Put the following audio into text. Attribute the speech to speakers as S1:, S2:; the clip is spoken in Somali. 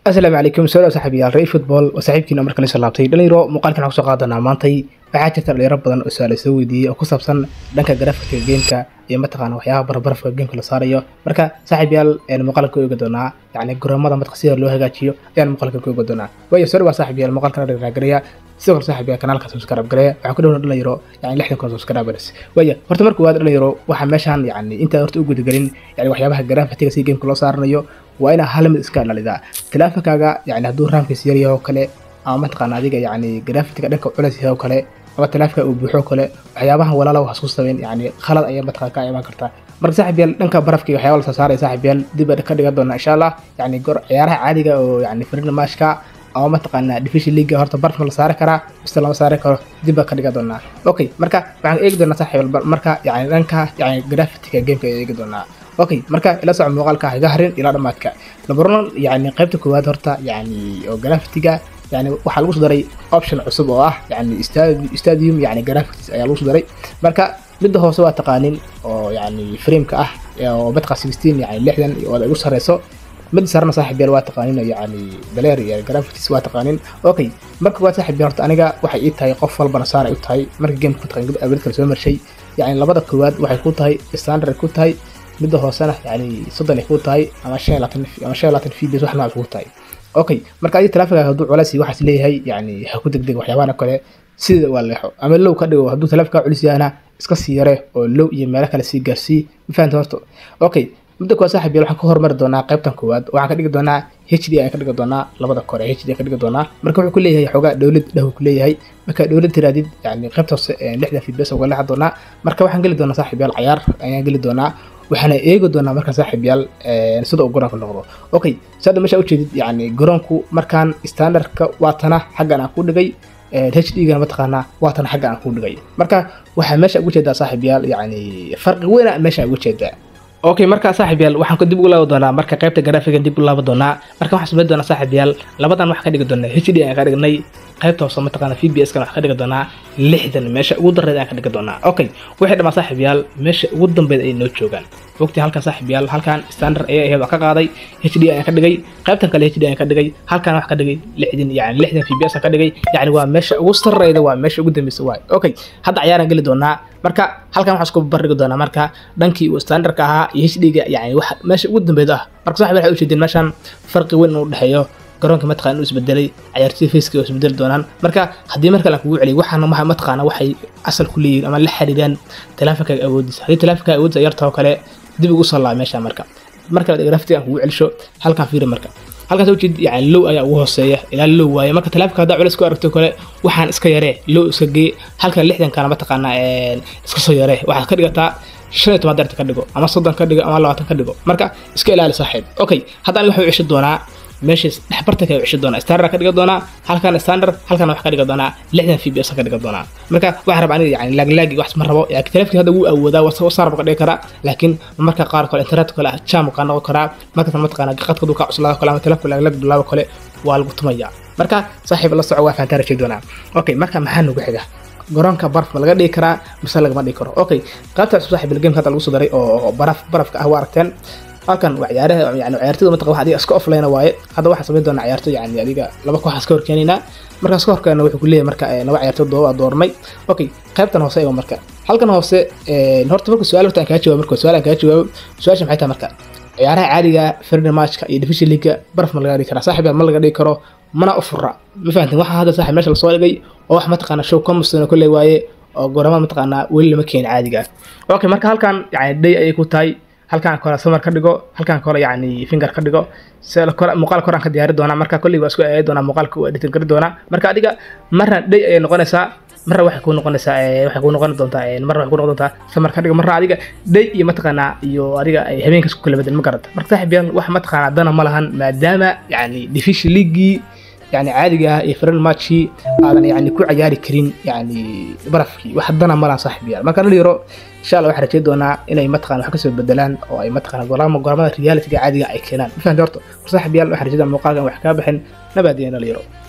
S1: asalaamu calaykum soo saaxiibayaal ray football waa saaxiibkiina marka la soo laabtay dhalinyaro muuqaalkan waxaan kusoo qaadanaa maantay waxaa jirta dhalinyaro badan oo su-aal soo weydiiyey oo ku saabsan dhanka grafika gameka iyo mataqaana waxyaabaha barbarafka gameka la saarayo marka saaxiibayaal muuqaalka ku eegi doonaa yacni garoomada matqa sida loo hagaajiyo ayaan muuqaalka ku eegi doonaa waayo soo dhawaa saaxiibayaal muuqaalkan dhagaragaraya sidoo kale saaxiibayaal kanaalka subscribe gareya waxaan ku dhawna dhalinyaro yacni lixdan kun subscribers waayo horta marka waad dhalinyaro waxaa meeshaan yacni intaa horta u gudagelin yani waxyaabaha grafitiga si gameka loo saaranayo waa inaa hal mid iska dhalidaa tilaafankaaga yani hadduu raamkiis yaryahay oo kale ama mataqaana adiga yani grafitiga dhanka culeys yahay oo kale ama tilaafka uu buuxo oo kale waxyaabahan walaala wax isku sameyn yani khalad ayaa mataqana ka imaan kartaa marka saaxib yaal dhanka barafka iyo waxyaaba la soo saaraya saaxib yaal dib ka dhigan doona insha allah yani gor ciyaaraha caadiga oo yani firin maashka ama mataqaana division league horta baraf ma la saari karaa mise lama saari karo dib baa ka dhigan doonaa okay marka waxaan eegi doonaa saaxib marka yani dhanka yani grafitiga gameka ayaa eegi doonaa okay marka ila soco muuqaalka higa harin ilaa dhammaadka labaronan yani qaybta koowaad horta yani oo grafitiga yani waxaa lagu soo daray option cusub oo ah yani stadium yani graphics ayaa lagu soo daray marka midda hoose waa taqaanin oo yani frameka ah oo badqa sixteen yani lixdan oo igu sareyso mid sarna saaxib yaal waa taqaanin yani baleer iyo graphics waa taqaanin okay marka waa saaxib yaal horta aniga waxay ii tahay qof walbana saar ay u tahay marka gameka mataqaan abrid kale soo marshay yani labada koowaad waxay ku tahay standard ay ku tahay midda hoosena yani soddon ay ku tahay ama shan laatan ama shan laatan fbs wax noocaas ku tahay okay marka adi talaafinkaaga hadduu culeys waxaas leeyahay yani ha ku degdeg waxyaabahan kale sida waa leexo ama low ka dhigo hadduu talaafinkaa culis yahana iska sii yare oo low iyo meelo kale sii gaarsii ma fahanta horta okay midda kuwaa saaxib yaal waxaan ka hormari doonaa qaybtan koowaad waxaan ka dhigi doonaa h d ayaan ka dhigi doonaa labada kore h d ayaan ka dhigi doonaa marka wuxuu ku leeyahay xoogaa dowlad dhahu ku leeyahay marka dowlad tiraadid yani qaybta hoose lixdan fbs uga leexan doonaa marka waxaan geli doonaa saaxib yaal cayaar ayaan geli doonaa waxaana eegi doonaa markaa saaxiib yaal sida uu garoonka noqdo okay saada meesha ujeedid yani garoonku markaan standardka waatana xaggan aan ku dhigay h d gana mataqaanaa waatana xaggan aan ku dhigay marka waxaa meesha ugu jeedaa saaxiib yaal yani farqi weyna meesha ugu jeedaa okay marka saaxiib yaal waxaan dib ugu laaban doonaa marka qaybta graafiga dib u laaban doonaa marka waxaan samayn doonaa saaxiib yaal labadan waxaa ka dhigi doonaa h d aan ka dhignay qaybta hoose mataqaana v b s kan waxaa ka dhigi doonaa lixdan meesha ugu dareed aan ka dhigi doonaa okay waxay dhamaa saaxiib yaal meesha ugu dambeyd ay noo joogaan wogtii halkan saaxiib yaal halkan standard ayaa ahayd waa ka qaaday h d ayaan ka dhigay qaybtan kale h d ayaan ka dhigay halkan wax ka dhigay lixdan yani lixdan v b s aan ka dhigay yani waa meesha ugu sarreyda waa meesha ugu dambeysa waay okay hadda cayaaraan geli doonaa marka halkan waxaan isku barbardhigi doonaa marka dhankii uu standardka ahaa iyo h d-ga yani wax meesha ugu dambeyd ah marka saaxiib waxay ujeedeen meeshan farqi weyn inuu dhexeeyo garoonka mataqana inuu isbedelay cayaartooy faceka oo isbedeli doonaan marka haddii mar kale aan kugu celiyo waxaana maha mataqaana waxay asal ku leeyihin ama la xiriiraan talaafinkaaga awoodiisa haddii talaafinkaaga awoodiisa yarta oo kale dib ugu soo laaba meesha marka marka grafitiga aan kugu celisho halkan fiiri marka halkaas ujeed yani low ayaa ugu hooseeya ilaa low waaye marka talaafinka haddaa culeys ku aragto kale waxaan iska yaree low iska gee halkan lixdankana mataqaana iska soo yaree waxaad ka dhigataa shan iyo toban darta ka dhigo ama soddon ka dhigo ama labaatan ka dhigo marka iska ilaali saaxiib okay hadda aniga waxuu ceshi doonaa meesha dhexbartanka ayuu ceshi doonaa standard ka dhiga doonaa halkan standard halkan wax ka dhiga doonaa lixdan v b s ka dhiga doonaa marka waxaan rabaa aniga yani laaglaagi wax ma rabo yani telefonka hadda wuu awoodaa wasarab ka dhigi karaa laakiin marka qaar kale internet kale jam ka noqon karaa markaas mataqaana qadka duu ka cuslaado kale ama telefonka laaglaag bilaabo kale waa lagu tumayaa marka saaxiib la soco waa fahantaa rajeed doonaa okay marka maxaa nagu xiga garoonka baraf ma laga dhigi karaa mise lagama dhigi karo okay qaybta cusub saaxiib gameka hadda lagu soo daray oo baraf barafka ah waa aragteen halkan waa ciyaaraha yani ciyaartoyda mataqan wax adiga iska offline waaye hadda waxaan samayn doonaa ciyaartoy yani adiga laba koox iska horkeenaynaa markaas ka horkeena wuxuu ku leeyahay marka laba ciyaartoy dooba doormay okay qaybtan hoose eego marka halkan hoose horta marka su-aal horta aan kaa jawaabo marka su-aal aan kaa jawaabo su-aasha maxay tahay marka ciyaaraha caadiga friendly matchka iyo division league baraf ma laga dhigi karaa saaxiib ma laga dhigi karo mana u fura ma fahantin waxaa hadda saaxiib meesha lasoo dhigay oo wax mataqaana show combustona kolley waaye oo gorama mataqaanaa weli lama keenin caadiga okay marka halkan yani day ayay ku tahay halkaan kore samar ka dhigo halkaan kore yani finger ka dhigo muuqaal koraan ka diyaari doonaa marka kolley waa isku eegi doonaa muuqaalka waa editin kari doonaa marka adiga marna day ayay noqonaysaa marna waxay kuu noqonaysaa waxay kuu noqon doontaa marna waxay kuu noqon doontaa samar ka dhigo marna adiga day iyo mataqaanaa iyo adiga ay habeenkaas ku kala bedel ma garata marka saaxiib yaal wax mataqaanaa dana ma lahan maadaama yani division leaguii يعني عادي اه فرن ماتشي aadan yani ku ciyaari karin yani barafkii wax dana malan saaxib yaal marka dhalinyaro insha allah waxaan rajay doonaa inay mataqana wax kasoo bedelaan oo ay mataqana gorama goramada realityga caadiga ay keenaan ma fahanti horta saaxib yaal waxaan rajaydaa muuqaalkan wax kaa bixin nabaadiyan dhalinyaro